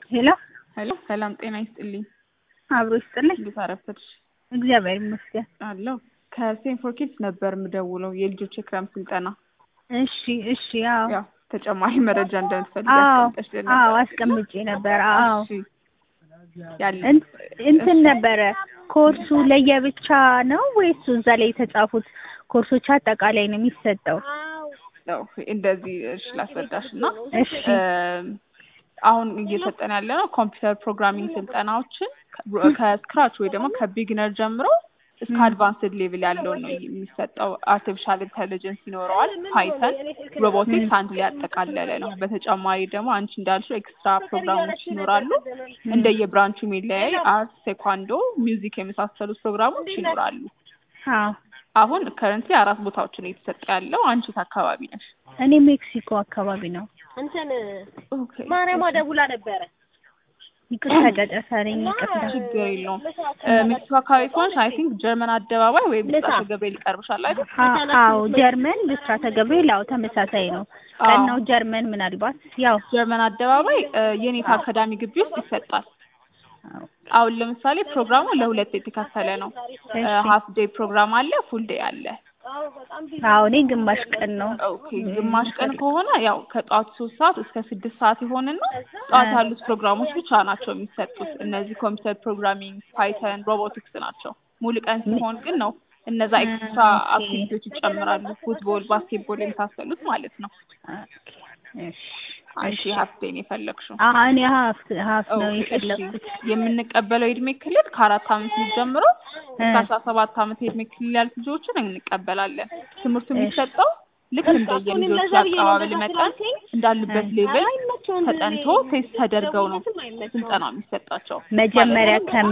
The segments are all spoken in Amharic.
ሄሎ ሄሎ ሰላም ጤና ይስጥልኝ። አብሮ ይስጥልኝ። እንዴት አረፈድሽ? እግዚአብሔር ይመስገን። አለሁ ከሴን ፎር ኪድስ ነበር የምደውለው የልጆች የክረምት ስልጠና። እሺ እሺ። አዎ ያው ተጨማሪ መረጃ እንደምትፈልግ አዎ አስቀምጠሽልን ነበር። አዎ አስቀምጬ ነበር። አዎ እሺ ያለ እን- እንትን ነበረ ኮርሱ ለየብቻ ነው ወይስ እዛ ላይ የተጻፉት ኮርሶች አጠቃላይ ነው የሚሰጠው? ነው እንደዚህ እሺ ላስረዳሽ እና እሺ አሁን እየሰጠን ያለ ነው ኮምፒውተር ፕሮግራሚንግ ስልጠናዎችን ከ- ከስክራች ወይ ደግሞ ከቢግነር ጀምሮ እስከ አድቫንስድ ሌቭል ያለውን ነው የሚሰጠው። አርቲፊሻል ኢንቴሊጀንስ ይኖረዋል፣ ፓይተን፣ ሮቦቲክስ አንድ ላይ ያጠቃለለ ነው። በተጨማሪ ደግሞ አንቺ እንዳልሽው ኤክስትራ ፕሮግራሞች ይኖራሉ። እንደየብራንቹ የሚለያይ አርት፣ ቴኳንዶ፣ ሚውዚክ የመሳሰሉት ፕሮግራሞች ይኖራሉ። አዎ አሁን ከረንትሊ አራት ቦታዎችን እየተሰጠ ያለው አንቺ የት አካባቢ ነሽ? እኔ ሜክሲኮ አካባቢ ነው። እንትን ኦኬ ማርያም ደውላ ነበረ። ይቅርታ ጨጨሰረኝ። ይቅርታ ችግር የለውም። ሜክሲኮ አካባቢ ከሆንሽ አይ ቲንክ ጀርመን አደባባይ ወይ ብስራተ ገብርኤል ይቀርብሻል አይደል? አ- አዎ ጀርመን ብስራተ ገብርኤል አዎ ተመሳሳይ ነው። ቀን ነው ጀርመን ምናልባት ያው ጀርመን አደባባይ እ፣ የኔታ አካዳሚ ግቢ ውስጥ ይሰጣል። አዎ አሁን ለምሳሌ ፕሮግራሙ ለሁለት የተከፈለ ነው። ሀፍ ዴይ ፕሮግራም አለ፣ ፉል ዴይ አለ። አዎ እኔ ግማሽ ቀን ነው። ኦኬ ግማሽ ቀን ከሆነ ያው ከጠዋት ሶስት ሰዓት እስከ ስድስት ሰዓት ይሆንና ጠዋት ያሉት ፕሮግራሞች ብቻ ናቸው የሚሰጡት። እነዚህ ኮምፒውተር ፕሮግራሚንግ፣ ፓይተን፣ ሮቦቲክስ ናቸው። ሙሉ ቀን ሲሆን ግን ነው እነዛ ኤክስትራ አክቲቪቲዎች ይጨምራሉ። ፉትቦል፣ ባስኬትቦል የመሳሰሉት ማለት ነው። ኦኬ፣ እሺ። አንቺ ሀፍ ዴይ ነው የፈለግሽው? አዎ እኔ ሀፍ ሀፍ ነው ኦኬ፣ እሺ። የፈለኩት። የምንቀበለው የእድሜ ክልል ከአራት አመት ልጅ ጀምሮ እስከ አስራ ሰባት አመት የእድሜ ክልል ያሉት ልጆችን እንቀበላለን። ትምህርቱ የሚሰጠው ልክ እንደ የልጆች አቀባበል መጠን እንዳሉበት ሌቭል ተጠንቶ ቴስት ተደርገው ነው ስልጠና የሚሰጣቸው። መጀመሪያ ከመ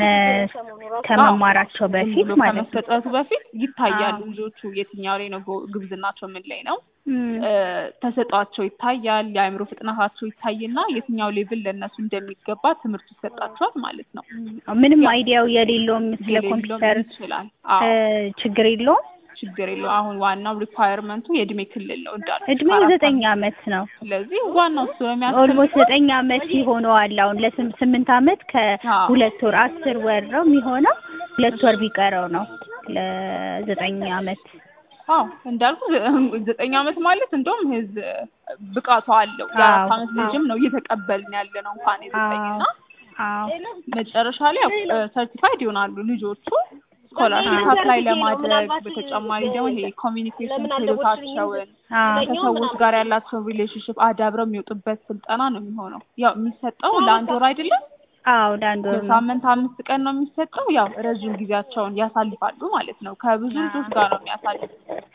ከመማራቸው ዝም በፊት ብሎ ማለት ነው። ከመሰጠቱ በፊት ይታያሉ አዎ። ልጆቹ የትኛው ላይ ነው ጎ- ግብዝናቸው ምን ላይ ነው እም፣ እ፣ ተሰጧቸው ይታያል። የአእምሮ ፍጥነታቸው ይታይና የትኛው ሌቭል ለእነሱ እንደሚገባ ትምህርት ይሰጣቸዋል ማለት ነው። ምንም አይዲያው የሌለውም ስለ የሌለውም ኮምፒውተር ይችላል። እ፣ አዎ ችግር የለውም። ችግር የለው። አሁን ዋናው ሪኳየርመንቱ የእድሜ ክልል ነው እንዳለ እድሜው ዘጠኝ አመት ነው። ስለዚህ ዋናው እሱ ነው ኦልሞስት የሚያስፈልገው። ዘጠኝ አመት ይሆነዋል። አሁን ለስምንት አመት ከሁለት ወር አስር ወር ነው የሚሆነው። ሁለት ወር ቢቀረው ነው ለዘጠኝ አመት። አዎ እንዳልኩ ዘ- ዘጠኝ አመት ማለት እንደውም ህዝ ብቃቱ አለው። የአራት አዎ፣ አመት ልጅም ነው እየተቀበልን ያለ ነው እንኳን የዘጠኝና አዎ መጨረሻ ላይ ያው ሰርቲፋይድ ይሆናሉ ልጆቹ ስኮላርሽፕ አፕላይ ለማድረግ በተጨማሪ ደግሞ ይሄ ኮሚኒኬሽን ክህሎታቸውን አዎ ከሰዎች ጋር ያላቸውን ሪሌሽንሽፕ አዳብረው የሚወጡበት ስልጠና ነው የሚሆነው። ያው የሚሰጠው ለአንድ ወር አይደለም፣ አዎ ለአንድ ወር ነው። በሳምንት አምስት ቀን ነው የሚሰጠው። ያው ረዥም ጊዜያቸውን ያሳልፋሉ ማለት ነው። ከብዙ ልጆች ጋር ነው የሚያሳልፉት።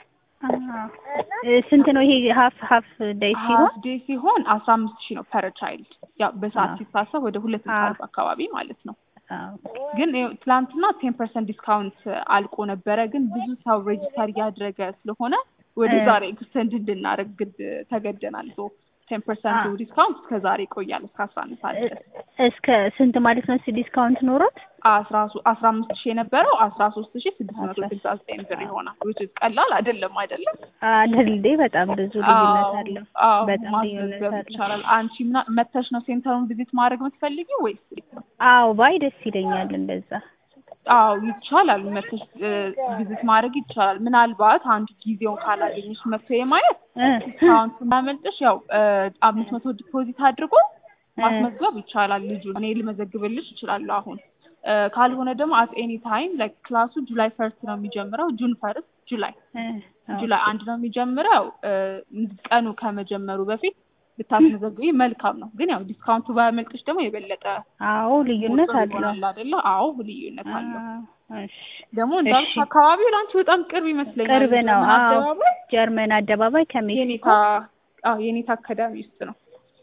አዎ። እ፣ ስንት ነው ይሄ ሀፍ ሀፍ ዴይ ሲሆን? ሀፍ ዴይ ሲሆን አስራ አምስት ሺህ ነው ፐር ቻይልድ። ያው በሰዓት አዎ። ሲታሰብ ወደ ሁለት መቶ አዎ። አርባ አካባቢ ማለት ነው። አዎ ግን ይኸው ትላንትና ቴን ፐርሰንት ዲስካውንት አልቆ ነበረ። ግን ብዙ ሰው ሬጅስተር እያደረገ ስለሆነ ወደ እ። ዛሬ ኤክስተንድ እንድናደርግ ግድ ተገደናል። ሶ ቴን ፐርሰንት አ- ዲስካውንት እስከ ዛሬ ይቆያል እስከ አስራ አንድ ሰዓት ድረስ። እስከ ስንት ማለት ነው ዲስካውንት ኖሮት? አስራ ሶ- አስራ አምስት ሺህ የነበረው አስራ ሶስት ሺህ ስድስት መቶ ስልሳ ዘጠኝ ብር ይሆናል። which is ቀላል አይደለም አይደለም? አይደል እንዴ? በጣም ብዙ ልዩነት አዎ፣ አለው። አዎ፣ በጣም ልዩነት ማስመዝገብ አለው። ይቻላል። አንቺ ምና መተሽ ነው ሴንተሩን ቪዚት ማድረግ የምትፈልጊው ወይስ? አዎ ባይ ደስ ይለኛል እንደዛ። አዎ ይቻላል። መተሽ ቪዚት ማድረግ ይቻላል። ምናልባት አንድ ጊዜውን ካላገኘሽ መጥቶ የማየት እ፣ ዲስካውንት እንዳመልጥሽ ያው አምስት መቶ ዲፖዚት አድርጎ ማስመዝገብ ይቻላል። ልጁ እኔ ልመዘግብልሽ እችላለሁ አሁን እ፣ ካልሆነ ደግሞ አት ኤኒ ታይም ላይክ ክላሱ ጁላይ ፈርስት ነው የሚጀምረው። ጁን ፈርስት ጁላይ እ፣ ጁላይ አንድ ነው የሚጀምረው። እ፣ ቀኑ ከመጀመሩ በፊት ብታስመዘግቢ መልካም ነው። ግን ያው ዲስካውንቱ ባያመልጥሽ ደግሞ የበለጠ አዎ ልዩነት ጥሩ አለው። ይሆናል አይደለ? አዎ ልዩነት አለው። አዎ፣ እሺ ደግሞ እንዳልኩ እሺ። አካባቢው ለአንቺ በጣም ቅርብ ይመስለኛል። ቅርብ ነው። ጀርመን አዎ አደባባይ ጀርመን አደባባይ ከሜክሲኮ የኔታ አዎ የኔታ አካዳሚ ውስጥ ነው።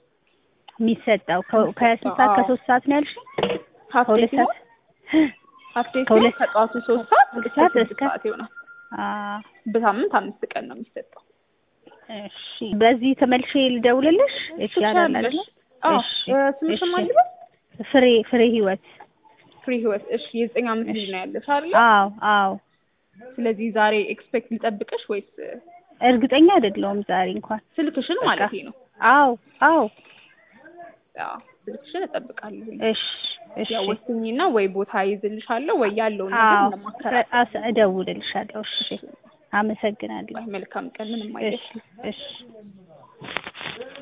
የሚሰጠው ከ- ከስንት ሰዓት አዎ። ከሶስት ሰዓት ነው ያልሽኝ? ሀፍ ዴይ ከሁለት ሲሆን ሰዓት ሀፍ ዴይ ሲሆን ከሁለት ከጠዋቱ ሶስት ሰዓት እስከ ሰዓት ስድስት እስከ- ሰዓት ይሆናል። አዎ በሳምንት አምስት ቀን ነው የሚሰጠው። እሺ በዚህ ተመልሼ ልደውልልሽ ይቻላል አይደል? ትችያለሽ። አዎ እሺ እ፣ ስምሽን እሺ። ማን ልበል? ፍሬ ፍሬ ህይወት ፍሪ ህይወት። እሺ የዘጠኝ ዓመት ልጅ ነው ያለሽ አይደል? አዎ አዎ ስለዚህ ዛሬ ኤክስፔክት ሊጠብቅሽ ወይስ እርግጠኛ አይደለሁም ዛሬ እንኳን ስልክሽን በቃ። ማለት ነው? አዎ አዎ አዎ ስልክሽን እጠብቃለሁ። እሺ እሺ ያው ወስኚና ወይ ቦታ ይዝልሻለሁ ወይ ያለውን ነገር አዎ ለማከራከር አስ- እደውልልሻለሁ። እሺ አመሰግናለሁ። መልካም ቀን። ምንም እሺ አይደል። እሺ